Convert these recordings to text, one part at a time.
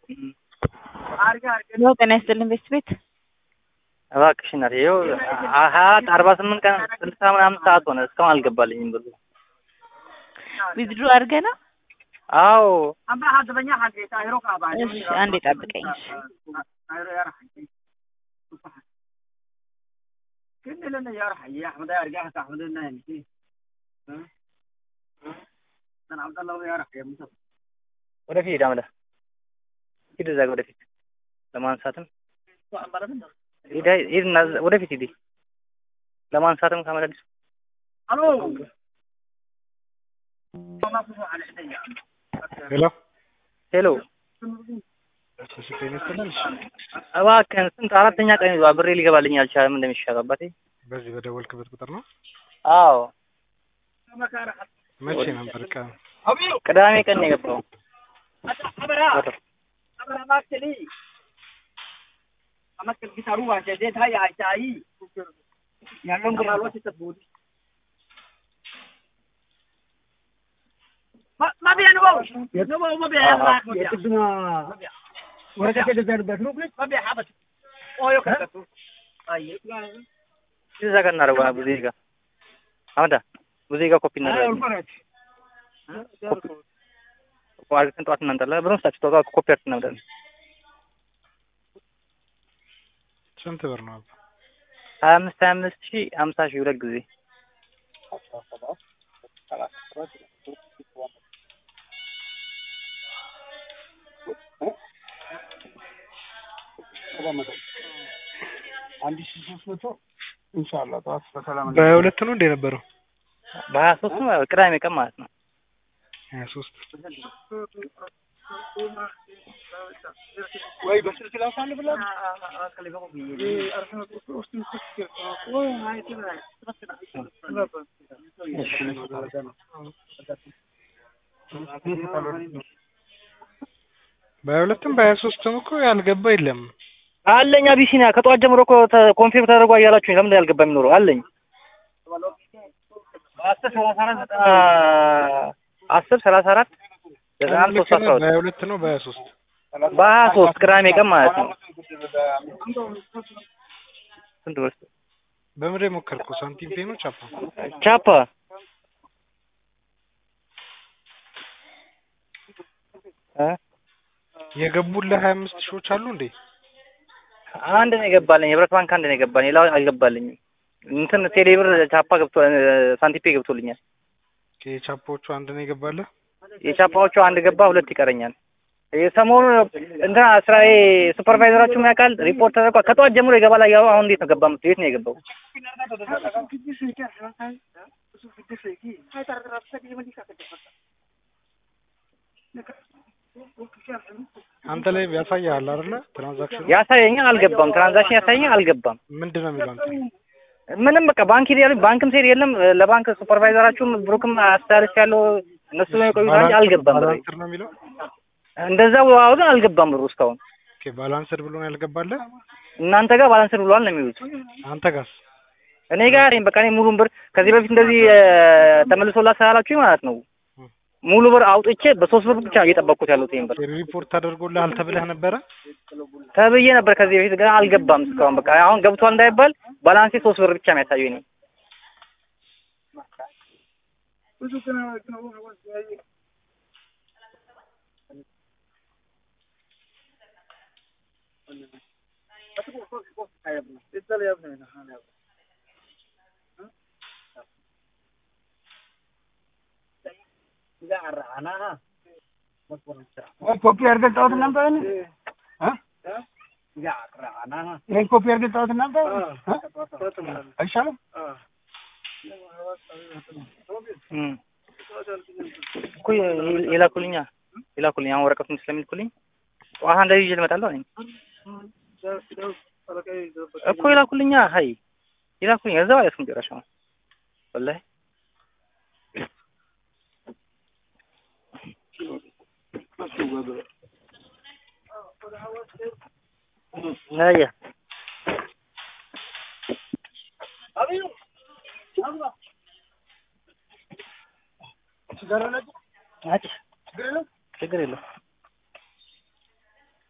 ሄሎ ጤና ይስጥልን ቤት ቤት እባክሽ እናቴ ይኸው ሀያ አርባ ስምንት ቀን ስልሳ ምናምን ሰዓት ሆነ እስካሁን አልገባልኝም ብሩ። ዊዝድሮ አድርገህ ነው? አዎ እሺ አንዴ ጠብቀኝ። እሺ ወደፊት ሂድ አመለ ሂድ እዛ ጋ ወደፊት ለማንሳትም ሂድ ሂድ እና እዛ- ወደፊት ሂድ ለማንሳትም ከመለዲሱ ሄሎ ሄሎ እሺ ጤና ይስጥልን። እሺ እባክህን ስንት አራተኛ ቀን ይዟል ብሬ ሊገባልኝ አልቻለም እንደሚሻል አባቴ በዚህ በደወልክበት ቁጥር ነው? አዎ መቼ ነበር ቀን? ቅዳሜ ቀን ነው የገባው እዛ ጋር እናደርገዋል ብዙ ጋ አመዳ ብዙ ጋ ኮፒ እናደርጋለን አርግተን ጠዋት እናንጣለን ብለን ስታችሁ ጠዋት ኮፒ አድርገን እናምጣለን ስንት ብር ነው? አባ? ሀያ አምስት ሀያ አምስት ሺህ ሀምሳ ሺህ ሁለት ጊዜ አንድ ሺህ ሶስት መቶ ኢንሻአላህ ጠዋት በሰላም በሀያ ሁለት ነው እንደ ነበረው? በሀያ ሶስት ነው ቅዳሜ ቀን ማለት ነው ሀያ ሶስት ወይ በስልክ ላሳል ብላ በሀያ ሁለትም በሀያ ሶስትም እኮ ያልገባ የለም። አለኝ አቢሲኒያ ከጠዋት ጀምሮ እኮ ኮንፊርም ተደርጓ እያላችሁኝ ለምን ያልገባ የሚኖረው አለኝ አስር ሰላሳ አራት ዘጠና አስር ሰላሳ አራት ዘጠና አንድ ሶስት አስራ ሁለት በሀያ ሁለት ነው በሀያ ሶስት በሀያ ሶስት ቅዳሜ ቀን ማለት ነው ስንት ብር በምንድን የሞከርከው? ሳንቲም ፔ ነው ቻፓ? ቻፓ እ የገቡልህ ሀያ አምስት ሺዎች አሉ እንዴ? አንድ ነው የገባልኝ የህብረት ባንክ አንድ ነው የገባልኝ ሌላው አልገባልኝም እንትን ቴሌብር ቻፓ ገብቶ ሳንቲፔ ገብቶልኛል የቻፓዎቹ አንድ ነው የገባልህ? የቻፓዎቹ አንድ ገባ ሁለት ይቀረኛል የሰሞኑ እንትና ስራዬ ሱፐርቫይዘራችሁ ምን ያውቃል ሪፖርት ተደርጓል ከጠዋት ጀምሮ ይገባል ያው አሁን እንዴት ነው ገባ የምትለው የት ነው የገባው አንተ ላይ ያሳያል አይደለ? ትራንዛክሽኑ ያሳየኛል አልገባም ትራንዛክሽን ያሳየኛል አልገባም ምንድን ነው የሚለው አንተ? ምንም በቃ ባንክ ሄድ ያሉኝ ባንክም ሄድ የለም ለባንክ ሱፐርቫይዘራችሁም ብሩክም አስተላልፍ ያለው እነሱ ነው የቆዩት እንጂ አልገባም ብሩ ባላንስድ ነው የሚለው? እንደዛው ግን አልገባም ብሩ እስካሁን ኦኬ ባላንስድ ብሎ ነው ያልገባልህ? እናንተ ጋር ባላንስድ ብሏል ነው የሚሉት አንተ ጋርስ? እኔ ጋር እኔም በቃ እኔ ሙሉን ብር ከዚህ በፊት እንደዚህ ተመልሶላት ስላላችሁኝ ማለት ነው ሙሉ ብር አውጥቼ በሶስት ብር ብቻ ነው እየጠበቅኩት ያሉት ይሄን ብር ሪፖርት ተደርጎልሃል ተብለህ ነበረ? ተብዬ ነበር ከዚህ በፊት ግን አልገባም እስካሁን በቃ አሁን ገብቷል እንዳይባል ባላንሴ ሶስት ብር ብቻ ነው ያሳየው እኔ ኮፒ አድርገህ ጣሁት ነበር ይህን ኮፒ አድርገህ ጣሁት ነበር አይሻልም? እም እኮ የላኩልኛ የላኩልኝ አሁን ወረቀቱን ስለሚልኩልኝ ጠዋት እንደዚህ ይዤ ልመጣለሁ እኔ እኮ የላኩልኛ ሀይ የላኩልኝ እዛው አያስኩም ጭራሽ አሁን ወላሂ አያ ችግር የለውም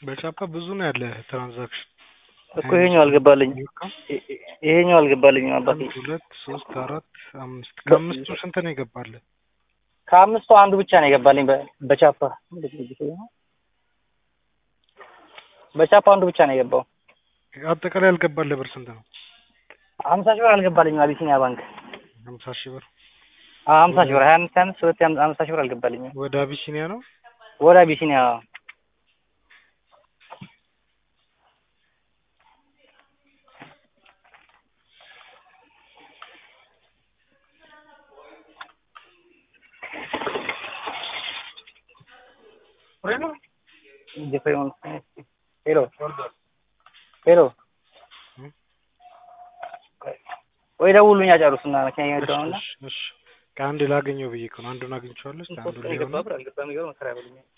በቻፓ ብዙ ነው ያለ ትራንዛክሽን እኮ ይሄኛው አልገባልኝም። ይልካው ይ- ይ- ይሄኛው አልገባልኝም አባቴ። አንድ ሁለት ሶስት አራት አምስት ከአምስቱ ስንት ነው ይገባልህ? ከአምስቱ አንዱ ብቻ ነው የገባልኝ በ- በቻፓ በቻፓ አንዱ ብቻ ነው የገባው። አጠቃላይ ያልገባልህ ብር ስንት ነው? ሀምሳ ሺህ ብር አልገባልኝም አቢሲኒያ ባንክ ሀምሳ ሺህ ብር አዎ፣ ሀምሳ ሺህ ብር ሀያ አምስት ሀያ አምስት ሁለት ሀምሳ ሺህ ብር አልገባልኝም ወደ አቢሲኒያ ነው። ወደ አቢሲኒያ ሄሎ ሄሎ ወይ ደውሉኛ ጨርሱና መኪና እየነዳሁ ነው እና እሺ እሺ ከአንድ ላገኘው ብዬ እኮ ነው። አንዱን አግኝቼዋለሁ። እስኪ አንዱን ሊሆን ገባ ብር አልገባም ይገርም ስራ ያበሉኛል